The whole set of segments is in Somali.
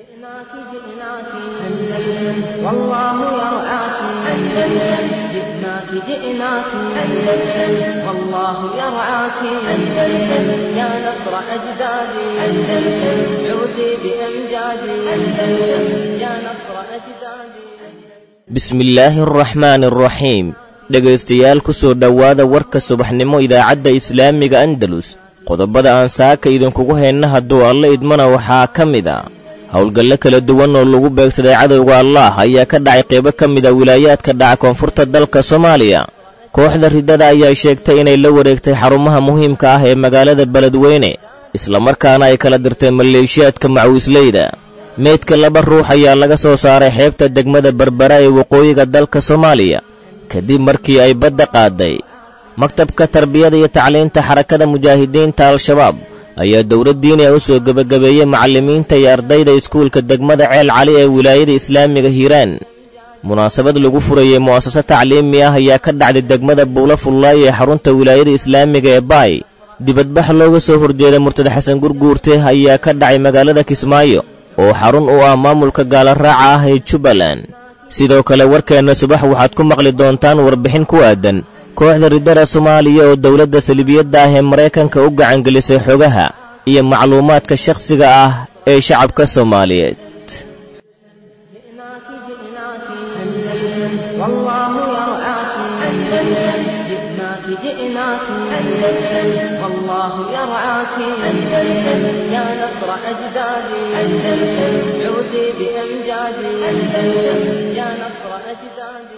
جئناك جئناك أندلس والله يرعاك أندلس جئناك جئناك أندلس والله يرعاك أندلس يا نصر أجدادي أندلس عودي بأمجادي أندلس يا نصر أجدادي bismillaahi araxmaani araxiim dhegaystayaal ku soo dhowaada warka subaxnimo idaacadda islaamiga andalus qodobada aan saaka idinkugu haynna hadduu alla idmana waxaa ka mid a howlgallo kala duwan oo lagu beegsaday cadowga allaah ayaa ka dhacay qaybo ka mid a wilaayaadka dhaca koonfurta dalka soomaaliya kooxda riddada ayaa sheegtay inay la wareegtay xarumaha muhiimka ah ee magaalada beledweyne islamarkaana ay kala dirtay maleeshiyaadka macawisleyda meydka laba ruux ayaa laga soo saaray xeebta degmada berbera ee waqooyiga dalka soomaaliya kadib markii ay badda qaadday maktabka tarbiyada iyo tacliinta xarakada mujaahidiinta al-shabaab ayaa dowladdiiniya u soo gebagabeeyey macallimiinta iyo ardayda iskuulka degmada ceel cali ee wilaayada islaamiga hiiraan munaasabad lagu furayey mu'asaso tacliimi ah ayaa ka dhacday degmada buula fullaay ee xarunta wilaayada islaamiga ee baay dibadbax looga soo horjeeday murtada xasan gurguurte ayaa ka dhacay magaalada kismaayo oo xarun u ah maamulka gaalaraaca ah ee jubbaland sidoo kale warkeenna subax waxaad ku maqli doontaan warbixin ku aadan kooxda riddada soomaaliya oo dowladda salibiyadda ah ee maraykanka u gacangelisay xogaha iyo macluumaadka shakhsiga ah ee shacabka soomaaliyeed جئناك جئناك أندلس والله يرعاك أندلس جئناك جئناك أندلس والله يرعاك أندلس يا نصر أجدادي أندلس عودي بأمجادي أندلس يا نصر أجدادي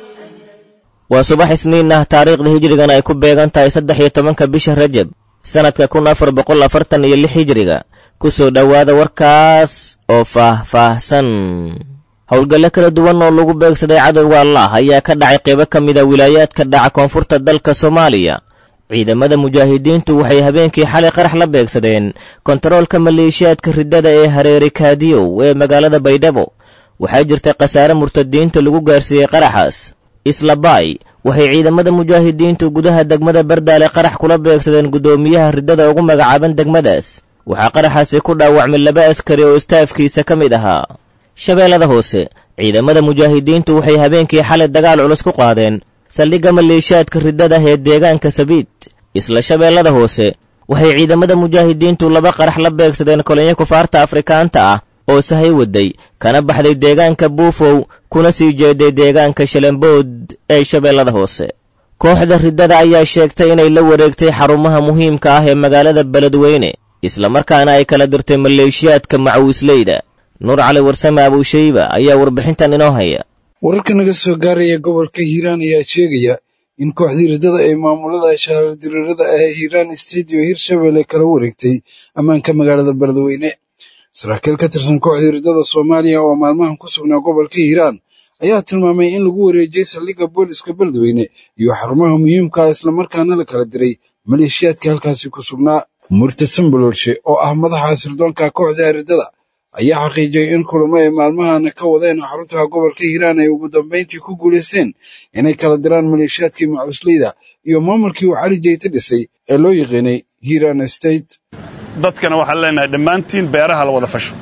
waa subax isniin ah taariikhda hijrigan ay ku beegan tahay saddex iyo tobanka bisha rajab sannadka kun afar boqol afartan iyo lix hijriga ku soo dhowaada warkaas oo faah-faahsan howlgallo kala duwan oo lagu beegsaday cadowga allaah ayaa ka dhacay qaybo ka mid a wilaayaadka dhaca koonfurta dalka soomaaliya ciidamada mujaahidiintu waxay habeenkii xalay qarax la beegsadeen kontaroolka maleeshiyaadka riddada ee hareeri kaadiyow ee magaalada baydhabo waxaa jirtay khasaare murtadiinta lagu gaarsiiyey qaraxaas islabaay waxay ciidamada mujaahidiintu gudaha degmada bardaale qarax kula beegsadeen guddoomiyaha riddada ugu magacaaban degmadaas waxaa qaraxaasi ku dhaawacmay laba askari oo istaafkiisa ka mid ahaa shabeellada hoose ciidamada mujaahidiintu waxay habeenkii xalay dagaal culus ku qaadeen saldhigga maleeshiyaadka riddada ee deegaanka sabiid isla shabeellada hoose waxay ciidamada mujaahidiintu laba qarax la beegsadeen kolonyo kufaarta afrikaanta ah oo sahay waday kana baxday deegaanka buufow kuna sii jeeday deegaanka shalembood ee shabeellada hoose kooxda riddada ayaa sheegtay inay la wareegtay xarumaha muhiimka ah ee magaalada beledweyne islamarkaana ay kala dirtay maleeshiyaadka macawisleyda nuur cali warsame abuushayba ayaa warbixintan inoo haya wararka naga soo gaaraya gobolka hiiraan ayaa sheegaya in kooxdii riddada ee maamulada shahaardiriirada ah ee hiiraan stadiyo hirshabelle kala wareegtay ammaanka magaalada beledweyne saraakiil ka tirsan kooxdii riddada soomaaliya oo maalmahan ku sugnaa gobolka hiiraan ayaa tilmaamay in lagu wareejiyey saldhigga booliska beledweyne iyo xarumaha muhiimkaa islamarkaana la kala diray maleeshiyaadka halkaasi ku sugnaa murtadsan boloolshe oo ah madaxa sirdoonka kooxda riddada ayaa xaqiijiyey in kulamo ay maalmahana ka wadeen xaruntaha gobolka hiiraan ay ugu dambayntii ku guulaysteen inay kala diraan maleeshiyaadkii macusleyda iyo maamulkii uu cali jeyte dhisay ee loo yiqiinay hiiraan state dadkana waxaan leenahay dhammaantiin beeraha la wada fasho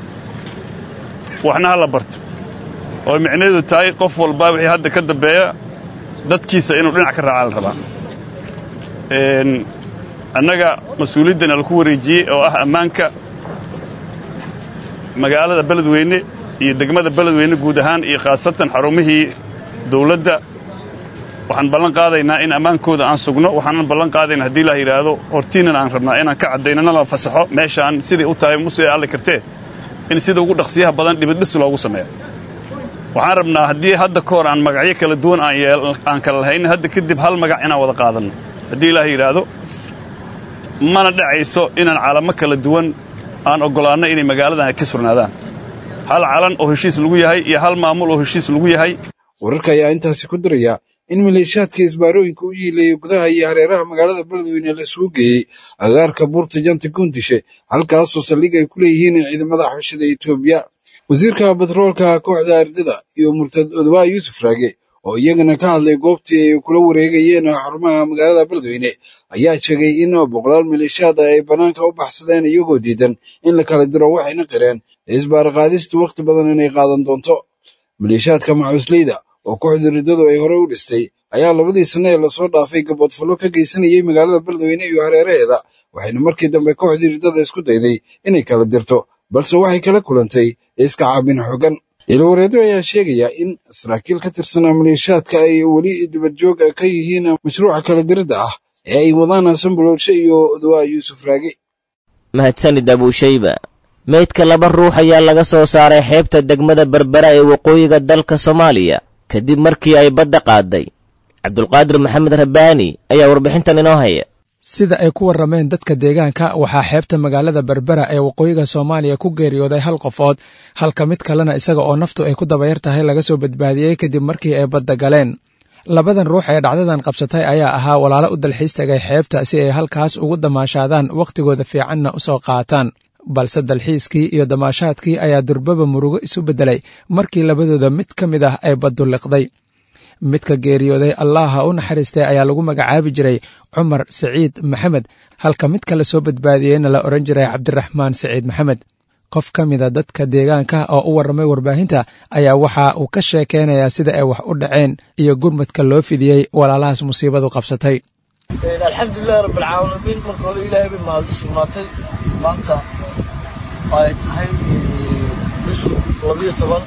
waxna ha la barto oo micnaheedu tahay qof walba wixii hadda ka dambeeya dadkiisa inuu dhinac ka raacaa la rabaa annaga mas-uuliyaddana laku wareejiyey oo ah ammaanka magaalada beledweyne iyo degmada beledweyne guud ahaan iyo khaasatan xarumihii dawladda waxaan ballan qaadaynaa in ammaankooda aan sugno waxaanan ballan qaadaynaa haddii la yidhaahdo hortiinan aan rabnaa inaan ka caddayno nala fasaxo meeshaan siday u tahay musee alle kartee in sida ugu dhaqsiyaha badan dhibidhis loogu sameeyo waxaan rabnaa haddii hadda ka hor aan magacyo kala duwan aan kala lahaynin hadda kadib hal magac inaan wada qaadanno haddii ilaah yidhaahdo mana dhacayso inaan calamo kala duwan aan oggolaanno inay magaaladan ka surnaadaan hal calan oo heshiis lagu yahay iyo hal maamul oo heshiis lagu yahay wararka ayaa intaasi ku diraya in maleeshiyaadka isbaarooyinka u yiileeyay gudaha iyo hareeraha magaalada beledweyne la isugu geeyey agaarka buurta janta guundishe halkaasoo saldhig ay ku leeyihiin ciidamada xabashada etoobiya wasiirka batroolka kooxda ardada iyo murtad odwaa yuusuf raage oo iyagana ka hadlay goobtii ay kula wareegayeen xarumaha magaalada beledweyne ayaa sheegay in boqolaal maleeshiyaad ay bannaanka u baxsadeen iyagoo diidan in la kala diro waxayna qireen ee isbaaraqaadistu wakhti badan inay qaadan doonto maleeshaadka macuusleyda oo kooxda riddadu ay horey u dhistay ayaa labadii sanne ee lasoo dhaafay gaboodfallo ka geysanayay magaalada beledweyne iyo hareeraheeda waxayna markii dambe kooxdii riddada isku dayday inay kala dirto balse waxay kala kulantay iska caabin xooggan ilawareedo ayaa sheegaya in saraakiil ka tirsanaa maleeshaadka ay weli dibadjoog ka yihiin mashruuca kala diridda ah ee ay wadaan asambuloolshe iyo dawaa yuusuf raage mahadsanid abuushayba meydka laba ruux ayaa laga soo saaray xeebta degmada berbera ee waqooyiga dalka soomaaliya kadib markii ay badda qaaday cabdulqaadir maxamed rabbaani ayaa warbixintan inoo haya sida ay ku warrameen dadka deegaanka waxaa xeebta magaalada berbera ee waqooyiga soomaaliya ku geeriyooday hal qofood halka mid kalena isaga oo naftu ay ku dabayar tahay laga soo badbaadiyey kadib markii ay badda galeen labadan ruux ee dhacdadan qabsatay ayaa ahaa walaalo u dalxiis tagay xeebta si ay halkaas ugu damaashaadaan wakhtigooda fiicanna u soo qaataan balse dalxiiskii iyo damaashaadkii ayaa durbaba murugo isu beddelay markii labadooda mid ka mid ah ay baddu liqday midka geeriyooday allaha u naxariistay ayaa lagu magacaabi jiray cumar siciid maxamed halka midka la soo badbaadiyeyna la odhan jiray cabdiraxmaan siciid maxamed qof ka mida dadka deegaanka oo u warramay warbaahinta ayaa waxa uu ka sheekeynayaa sida ay wax u dhaceen iyo gurmadka loo fidiyey walaalahaas musiibadu qabsatay alxamdulilahi rabbilcaalamiin marka hore ilaahay bay mahad u sugnaatay maanta ay tahay bishu labiyo toban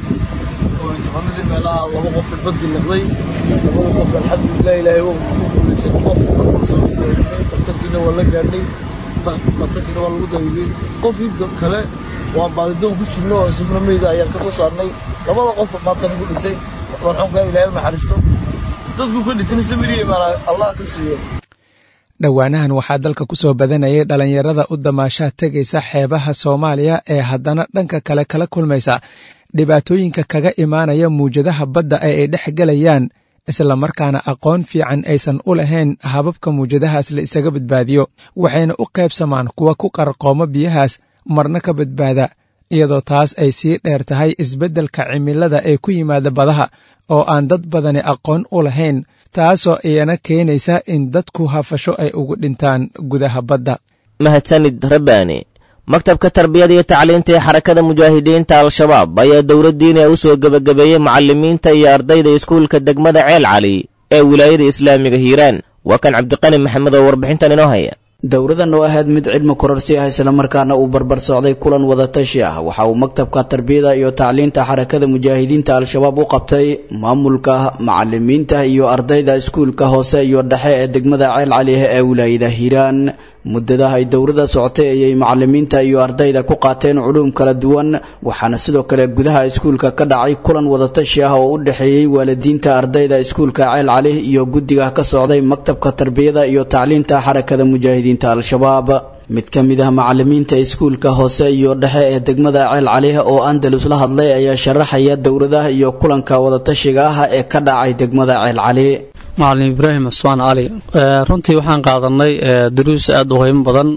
oo tobanadii meelaha laba qof baddi liqday labada qof alxamdulilah ilaahay waa ku guulaysay qof soo gaarnay dhatarkiina waa la gaadhnay dhatarkiina waa lagu daybiyey qofkii kale waa baadidoon ku jirno oo isubna meyda ayaan ka soo saarnay labada qof maanta nagu dhintay marxuumka ilaahay u naxariisto dadku ka dhintayna samiriye maanaa allah ka siiyo dhowaanahan waxaa dalka ku soo badanayay dhallinyarada u damaashaad tegaysa xeebaha soomaaliya ee haddana dhanka kale kala kulmaysa dhibaatooyinka kaga imaanaya muwjadaha badda ee ay dhex gelayaan islamarkaana aqoon fiican aysan u lahayn hababka muwjadahaas la isaga badbaadiyo waxayna u qaybsamaan kuwa ku qarqoomo biyahaas marna ka badbaada iyadoo taas ay sii dheer tahay isbeddelka cimilada ee ku yimaada badaha oo aan dad badani aqoon u lahayn taasoo iyana keenaysa in dadku hafasho ay ugu dhintaan gudaha badda mahadsanid rabbaani maktabka tarbiyada iyo tacliinta ee xarakada mujaahidiinta al-shabaab ayaa dowladdiina u soo gebagabeeyey macallimiinta iyo ardayda iskuulka degmada ceel cali ee wilaayada islaamiga hiiraan waa kan cabdiqani maxamed oo warbixintan inoo haya dowradan oo ahayd mid cilmi kororsi ah islamarkaana uu barbar socday kulan wadatashi ah waxa uu maktabka tarbiyada iyo tacliinta xarakada mujaahidiinta al-shabaab u qabtay maamulka macalimiinta iyo ardayda iskuulka hoose iyo dhexe ee degmada ceel caliah ee wilaayada hiiraan muddadaha ay dowrada socotay ayay macalimiinta iyo ardayda ku qaateen culuum kala duwan waxaana sidoo kale gudaha iskuulka ka dhacay kulan wadatashi ah oo u dhexeeyey waalidiinta ardayda iskuulka ceel cali iyo guddiga ka socday maktabka tarbiyada iyo tacliinta xarakada mujaahidiinta al-shabaab mid ka mid ah macalimiinta iskuulka hoose iyo dhexe ee degmada ceel cali oo andalus la hadlay ayaa sharaxaya dowradaha iyo kulanka wadatashiga ah ee ka dhacay degmada ceel cali macalin ibraahim cusmaan cali runtii waxaan qaadanay duruus aada u qiimo badan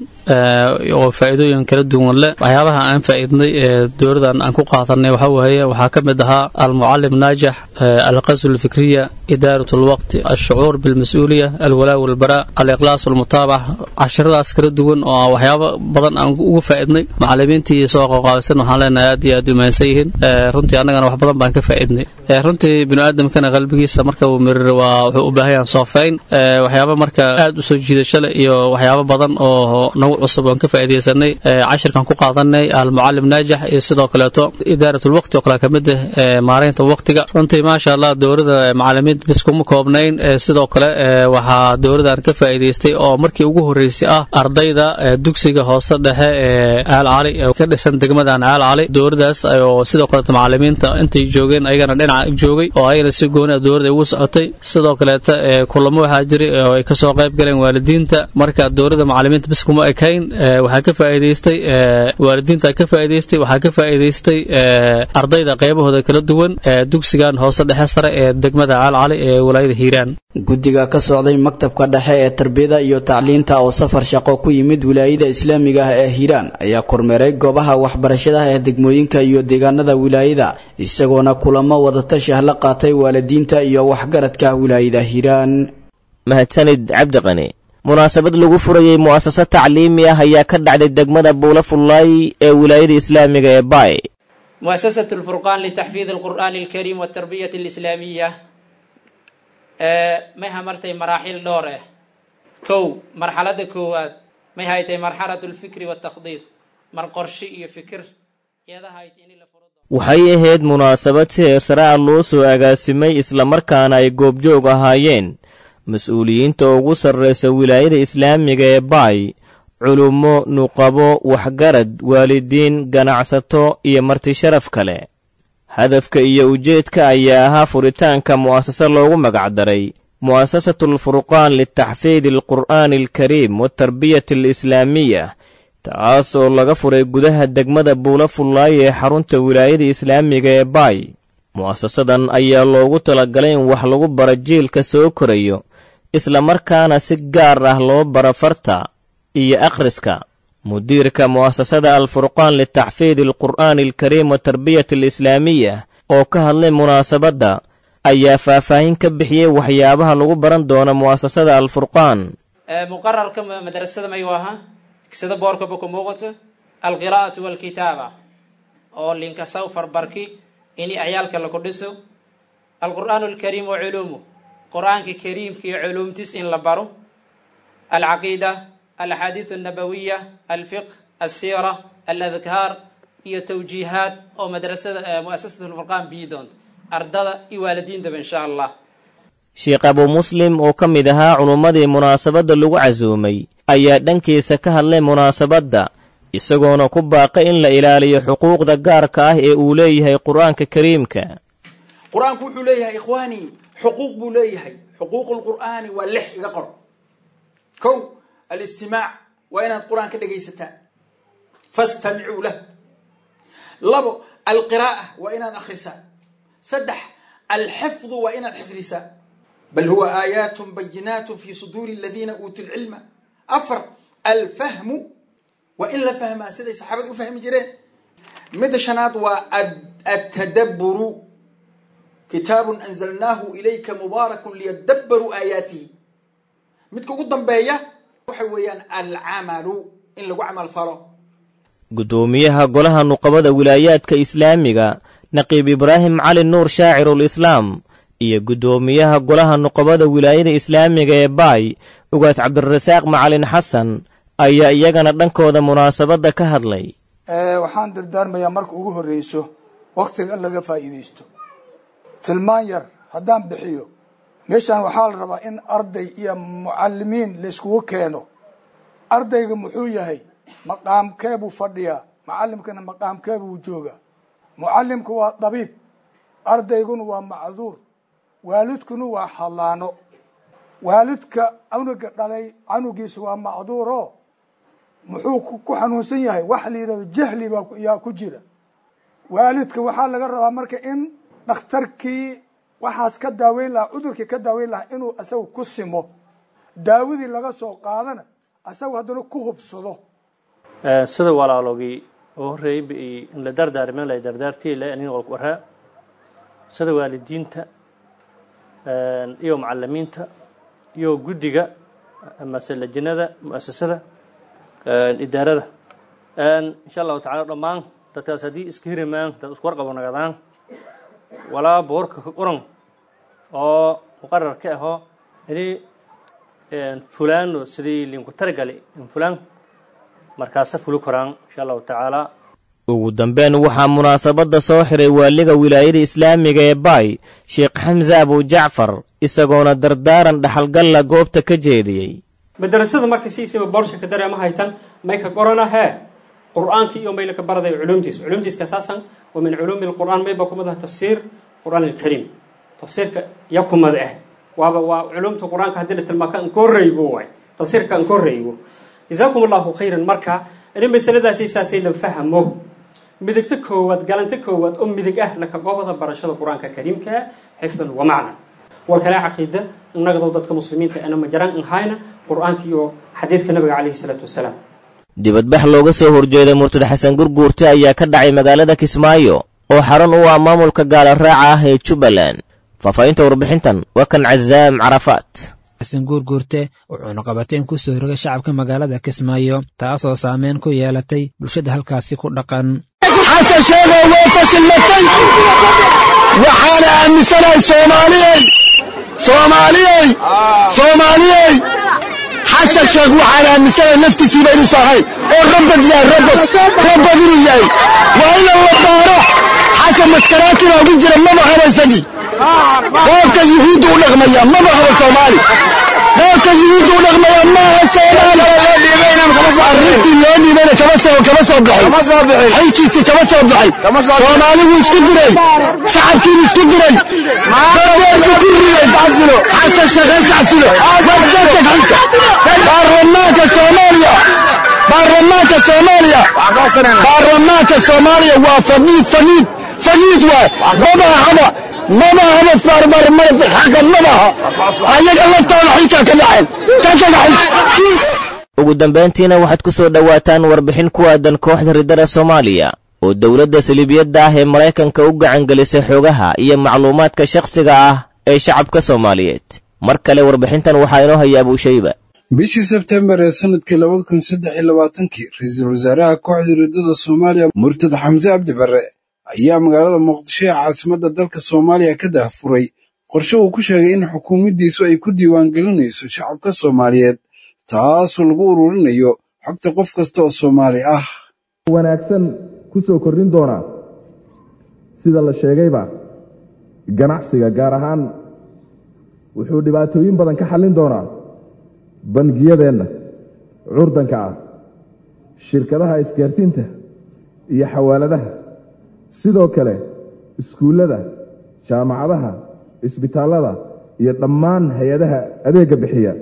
oo faa'iidooyin kala duwan leh waxyaabaha aan faa'iidnay ee dowladan aan ku qaadanay waxa weeye waxaa ka mid ahaa almucalim naajax alqasw alfikriya idaarat alwaqti alshucuur bilmas-uuliya alwalaa walbaraa aliqlaas walmutaabac cashiradaas kala duwan oo waxyaabo badan aan ugu faa'iidnay macalimiintii soo qaqaabisan waxaan leenahay aad iyo aad u mahadsan yihiin runtii annagana wax badan baan ka faa'iidnay runtii biniaadamkana qalbigiisa marka uu mirir waa wuxuu u baahan yahan soofeyn waxyaaba marka aad u soo jiidasho leh iyo waxyaabo badan oo nagu cusub oon ka faa'iidaysanay cashirkan ku qaadanay almucalim naajax iyo sidoo kaleeto idaaratulwaqti oo kale ka mid ah maaraynta waqtiga runtii maasha allah dowladda macalimiinta bis kuma koobnayn sidoo kale waxaa dowladan ka faa'iidaystay oo markii ugu horreysay ah ardayda dugsiga hoose dhexe ee caal cali ka dhisan degmadan caal cali dowladaas oo sidoo kaleeto macalimiinta intay joogeen ayagana dhinaca joogay oo ayagana si gooni ah dowladda ugu socotay sidoo kaleeta kulamo waxaa jiray oo ay kasoo qayb galeen waalidiinta marka dowladda macalimiinta bis kuma ekayn waxaa ka faa'iidaystay waalidiinta ka faa'iidaystay waxaa ka faa'iidaystay ardayda qaybahooda kala duwan dugsigan hoose dhexe sare ee degmada caal cali ee walaayada hiiraan guddiga ka socday maktabka dhexe ee tarbiyada iyo tacliinta oo safar shaqo ku yimid wilaayada islaamiga ah ee hiiraan ayaa kormeeray goobaha waxbarashada ee degmooyinka iyo deegaanada wilaayada isagoona kulamo wadatashi ah la qaatay waalidiinta iyo waxgaradka wilaayada hiiraan mahadsanid cabdiqani munaasabad lagu furayey mu'asasad tacliimi ah ayaa ka dhacday degmada buula fullaay ee wilaayada islaamiga ee baay مؤسسة الفرقان لتحفيظ القرآن الكريم والتربية الإسلامية ما مرتي مراحل دوره كو مرحلة كوات ما هايتي مرحلة الفكر والتخطيط مر قرشي فكر يدا هايتي إني لفرض waxay ahayd munaasabad si heersare ah loo soo agaasimay islamarkaana ay goobjoog ahaayeen mas-uuliyiinta ugu sarraysa wilaayada islaamiga ee baay culummo nuqabo waxgarad waalidiin ganacsato iyo marti sharaf kale hadafka iyo ujeedka ayaa ahaa furitaanka mu'asase loogu magacdaray mu'asasatulfurqaan litaxfiidi alqur'aani alkariim watarbiyati alislaamiya taas oo laga furay gudaha degmada buula fullaay ee xarunta wilaayada islaamiga ee baay mu'asasadan ayaa loogu talagalay in wax lagu bara jiilka soo korayo islamarkaana si gaar ah loo bara farta iyo akhriska mudiirka mu'asasada alfurqaan litaxfiidi alqur'aani alkariim watarbiyati alislaamiya oo ka hadlay munaasabadda ayaa faahfaahin ka bixiyey waxyaabaha lagu baran doono mu'asasada alfurqaan مقرر كم مدرسة ما يواها كسد بورك بكم موقت القراءة والكتابة أو لينك سوف بركي إني أعيالك لكردسو القرآن الكريم وعلومه قرآن كريم كي علوم تسئن لبرو العقيدة الأحاديث النبوية الفقه السيرة الأذكار هي توجيهات أو مدرسة مؤسسة الفرقان بيدون أردد إوالدين دب إن شاء الله sheekh abu muslim oo ka mid ahaa culummadii munaasabadda lagu casuumay ayaa dhankiisa ka hadlay munaasabadda isagoona ku baaqay in la ilaaliyo xuquuqda gaarka ah ee uu leeyahay qur'aanka kariimka qur-aanku wuxuu leeyahay ikhwaanii xuquuq buu leeyahay xuquuqu lqur'aani waa lix iga qor kow alistimaac waa inaad qur-aan ka dhegaysataan fastamicuu lah labo alqiraa'a waa inaad akhrisaan saddex alxifdu waa inaad xifdisaan bal huwa aayaat bayinaat fi suduuri aladiina uutuu lcilma afar alfahmu waa in la fahmaa siday saxaabada u fahmi jireen midda shanaad waa atadabburu kitaabun anzalnaahu ilayka mubaarakun liyadabbaruu aayaatihi midka ugu dambeeya waxa weeyaan alcamalu in lagu camal falo guddoomiyaha golaha nuqabada wilaayaadka islaamiga naqiib ibraahim cali nuur shaacirul islaam iyo guddoomiyaha golaha nuqabada wilaayada islaamiga ee baay ugaas cabdirasaaq macalin xasan ayaa iyagana dhankooda munaasabadda ka hadlay waxaan dardaarmayaa marka ugu horreyso wakhtiga in laga faa'iidaysto tilmaan yar haddaan bixiyo meeshaan waxaa la rabaa in arday iyo mucalimiin layskugu keeno ardayga muxuu yahay maqaamkee buu fadhiyaa macallimkana maqaamkee buu joogaa mucallimku waa dabiib ardayguna waa macduur waalidkuna waa hallaano waalidka canuga dhalay canugiisa waa macduuro muxuu ku xanuunsan yahay wax la yidhahdo jahli baa yaa ku jira waalidka waxaa laga rabaa marka in dhakhtarkii waxaas ka daaweyn lahaa cudurkii ka daaweyn lahaa inuu asaga ku simo daawadii laga soo qaadana asaga haddana ku hubsado sida walaalogii oo horreeyba in la dardaarmen la dardaartiila anin walku waraa sida waalidiinta iyo macalimiinta iyo guddiga amase lajinada mu'asasada idaarada insha allahu tacala dhammaan dadkaas haddii iska hirimaan dad isku warqabo nagadaan walaa boorka ka qoran oo muqarar ka ahoo ini fulaano sidii linku taragali in fulaan markaasa fuli koraan insha allahu tacaala ugu dambeyn waxaa munaasabadda soo xiray waaliga wilaayada islaamiga ee baay sheekh xamse abujacfar isagoona dardaaran dhaxalgalla goobta ka jeediyey madrasada marka siisiba boorshaka dareema haytan may ka qorana hee qur'aanka iyo mayla ka baraday culumtiis culumtiiska asaasan wa min culuumi lqur'aan mayba kumadaha tafsiir qur'aan alkariim tafsiirka ya kumad ah waaba waa culumta qur'aanka haddii la tilmaa ka ankoreygo waay tafsiirka ankoreygo jazaakum allahu khayran marka in masaladaasi saasay la fahmo midigta koowaad galanta koowaad oo midig ah laka goobada barashada qur-aanka kariimka xifdan wa macnan war kale caqiida innagado dadka muslimiinta ana majaraan in hayna qur-aanka iyo xadiidka nabiga calayhi salaatu wasalaam dibadbax looga soo horjeeday murtad xasan gurguurte ayaa ka dhacay magaalada kismaayo oo xarun u ah maamulka gaala raaca ah ee jubbaland faahfaahinta warbixintan waa kan cazaam carafaat xasan guurguurte wuxuuna qabateen ku soo rogay shacabka magaalada kismaayo taasoo saameyn ku yeelatay bulshada halkaasi ku dhaqan xasan sheegow way fashilmatay waxaana aaminsanahay soomaaliyey soomaaliyey soomaaliyey xasan sheekh waxaan aaminsanahay naftiisiiba inuusa ahayn oo rabad yahay rabad rabad inuu yahay waa ina la baaro xasan maskaraati baa ugu jira maba haba isagii qaabka yuhuudda u dhaqmaya maba haba soomaali qaabka yuhuudda u dhaqmaya maaha soomaali arrintii loo dhiibana kama soo kama soo baxay xilkiisii kama soo baxay soomaali wuu isku diray shacabkiinu isku diray badeerku ku riyey xasan sheekh hasxasilo wajatag xilka baarlamaanka soomaaliya baarlamaanka soomaaliya baarlamaanka soomaaliya waa fadhiid fadhiid fadhiid waay maba haba maba haba farbarmar xaqa mabaha ayaga laftooda xilkaa ka dhaceen ka kagaxay ugu dambayntiina waxaad ku soo dhowaataan warbixin ku aadan kooxda riddada soomaaliya oo dowladda saliibiyadda ah ee maraykanka u gacangelisay xoogaha iyo macluumaadka shakhsiga ah ee shacabka soomaaliyeed mar kale warbixintan waxaa inoo haya abuushayba bishii sebtembar ee sanadkii labada kun saddex iyo labaatankii ra-iisul wasaaraha kooxda riddada soomaaliya murtad xamse cabdi barre ayaa magaalada muqdisho ee caasimadda dalka soomaaliya ka daahfuray qorshe uu ku sheegay in xukuumaddiisu ay ku diiwaangelinayso shacabka soomaaliyeed taasoo lagu ururinayo xogta qof kasta oo soomaali ah wanaagsan ku soo kordhin doonaa sida la sheegayba ganacsiga gaar ahaan wuxuu dhibaatooyin badan ka xallin doonaa bangiyadeenna curdanka ah shirkadaha isgaarsiinta iyo xawaaladaha sidoo kale iskuullada jaamacadaha isbitaallada iyo dhammaan hay-adaha adeegga bixiya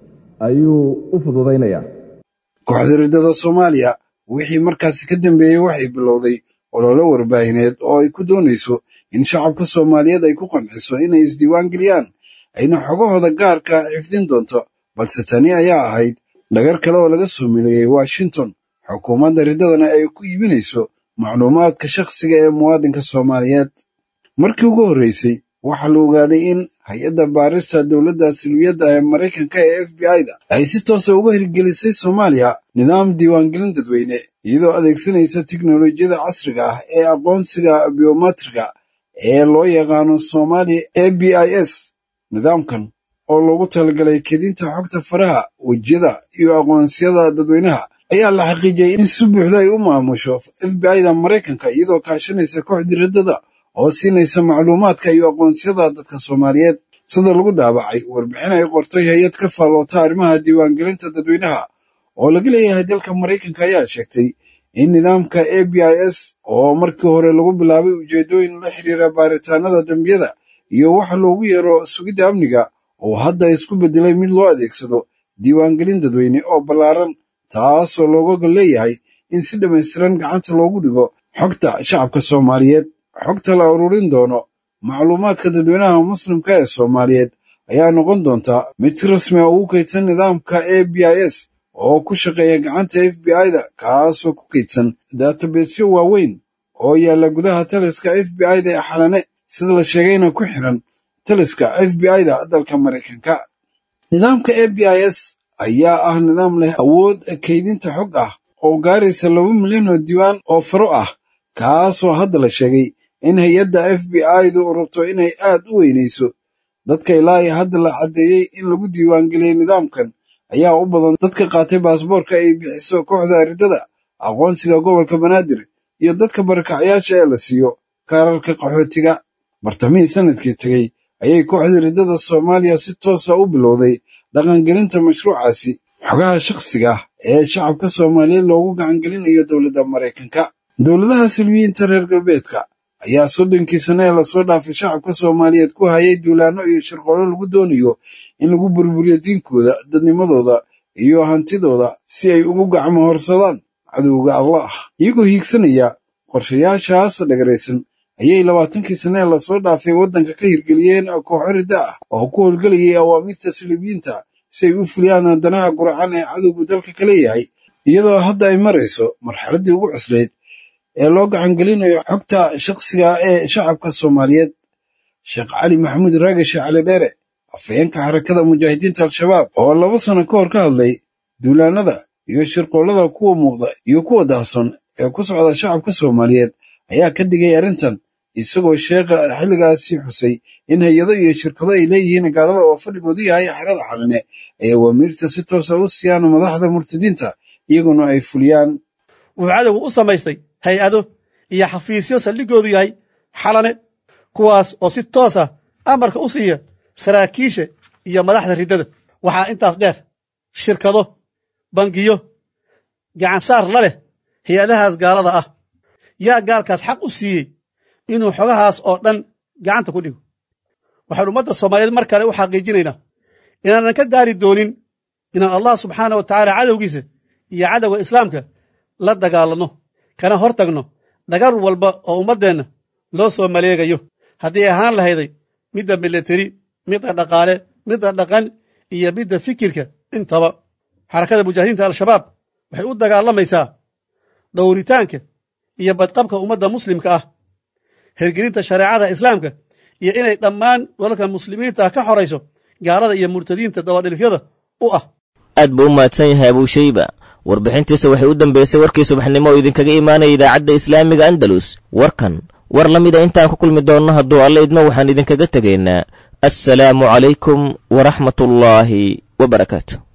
ayuu u fududaynayaa kooxda riddada soomaaliya wixii markaasi ka dambeeyey waxay bilowday ololo warbaahineed oo ay ku doonayso in shacabka soomaaliyeed ay ku qanciso inay isdiiwaangeliyaan ayna xogahooda gaarka xifdin doonto balse tani ayaa ahayd dhagar kale oo laga soo mileeyey washington xukuumadda riddadana ay ku iibinayso macluumaadka shakhsiga ee muwaadinka soomaaliyeed markii ugu horreysay waxaa la ogaaday in hay-adda baarista dowladda silwiyadda ee maraykanka ee f b i da ay si toosa uga hirgelisay soomaaliya nidaam diiwaangelin dadweyne iyadoo adeegsanaysa tiknolojiyada casriga ah ee aqoonsiga biometrika ee loo yaqaano soomaali a b i s nidaamkan oo loogu talagalay kedinta xogta faraha wejiyada iyo aqoonsiyada dadweynaha ayaa la xaqiijiyey in si buuxda ay u maamusho f b i da maraykanka iyadoo kaashanaysa kooxdii riddada oo siinaysa macluumaadka iyo aqoonsiyada dadka soomaaliyeed sida lagu daabacay warbixin ay qortay hay-ad ka faalloota arrimaha diiwaangelinta dadweynaha oo laga leeyahay dalka maraykanka ayaa sheegtay in nidaamka a b i s oo markii hore lagu bilaabay ujeeddooyin la xiriira baaritaanada dembiyada iyo waxa loogu yeero sugidda amniga oo hadda isku beddelay mid loo adeegsado diiwaangelin dadweyne oo ballaaran taasoo looga leeyahay in si dhammaystiran gacanta loogu dhigo xogta shacabka soomaaliyeed xogta la ururin doono macluumaadka dadweynaha muslimka ee soomaaliyeed ayaa noqon doontaa mid si rasmi a ugu kaydsan nidaamka a b i s oo ku shaqeeya gacanta f b i da kaasoo ku kaydsan databesyo waaweyn oo yaalla gudaha taliska f b i da ee xalane sida la sheegayna ku xiran taliska f b i da dalka maraykanka nidaamka a b i s ayaa ah nidaam leh awood kaydinta xog ah oo gaaraysa laba milyan oo diiwaan oo faro ah kaasoo hadda la sheegay in hay-adda f b i du rabto inay aad u weynayso dadka ilaa iyo hadda la caddeeyey in lagu diiwaangeliyey nidaamkan ayaa u badan dadka qaatay baasboorka ay bixiso kooxda riddada aqoonsiga gobolka banaadir iyo dadka barakacyaasha ee la siiyo kaararka qaxootiga bartamihii sanadkii tegey ayay kooxda riddada soomaaliya si toosa u bilowday dhaqangelinta mashruucaasi xogaha shakhsiga ah ee shacabka soomaaliyeed loogu gacangelinayo dowladda maraykanka dowladaha silmiyiinta reer galbeedka ayaa soddonkii sane ee lasoo dhaafay shacabka soomaaliyeed ku hayay duulaanno iyo shirqoolo lagu doonayo in lagu burburiyo diinkooda dadnimadooda iyo hantidooda si ay ugu gacmo horsadaan cadowga allah iyagoo hiigsanaya qorshayaashaas dhagaraysan ayay labaatankii sane ee lasoo dhaafay waddanka ka hirgeliyeen kooxo ridda ah oo ku howlgelayay awaamiirta silibiyiinta si ay u fuliyaan danaha guracan ee cadowgu dalka ka leeyahay iyadoo hadda ay marayso marxaladdii ugu cuslayd ee loo gacangelinayo xogta shakhsiga ee shacabka soomaaliyeed sheekh cali maxamuud raagashe cali dheere afhayeenka xarakada mujaahidiinta al-shabaab oo laba sano ka hor ka hadlay duulaanada iyo shirqoollada kuwa muuqda iyo kuwa daahson ee ku socda shacabka soomaaliyeed ayaa ka digay arrintan isagoo sheekha xilligaasi xusay in hay-ado iyo shirkado ay leeyihiin gaalada oo fadhigoodu yahay xerada xaline ay awaamiirta si toosa u siiyaan madaxda murtadiinta iyaguna ay fuliyaan wuxuu cadowgu u samaystay hay-ado iyo xafiisyo saldhigoodu yahay xalane kuwaas oo si toos ah amarka u siiya saraakiisha iyo madaxda riddada waxaa intaas dheer shirkado bangiyo gacansaar la leh hay-adahaas gaalada ah yaa gaalkaas xaq u siiyey inuu xogahaas oo dhan gacanta ku dhigo waxaan ummadda soomaaliyeed mar kale u xaqiijinaynaa inaanan ka daari doonin inaan allah subxaana wa tacaala cadowgiisa iyo cadowga islaamka la dagaalanno kana hor tagno dhagar walba oo ummaddeenna loo soo maleegayo haddii ahaan lahayday midda milateri midda dhaqaale midda dhaqan iyo midda fikirka intaba xarakada mujaahidiinta al-shabaab waxay u dagaalamaysaa dhowritaanka iyo badqabka ummadda muslimka ah hergelinta shareecada islaamka iyo inay dhammaan dalalka muslimiinta ah ka xorayso gaalada iyo murtadiinta dabadhilifyada u ah aad buu u mahadsan yahay abuushayba warbixintiisa waxay u dambeysay warkii subaxnimo oo idinkaga imaanaya idaacadda islaamiga andalus warkan war la mida intaan ku kulmi doonno hadduu alla idmo waxaan idinkaga tegaynaa assalaamu calaykum waraxmatullaahi wa barakaatu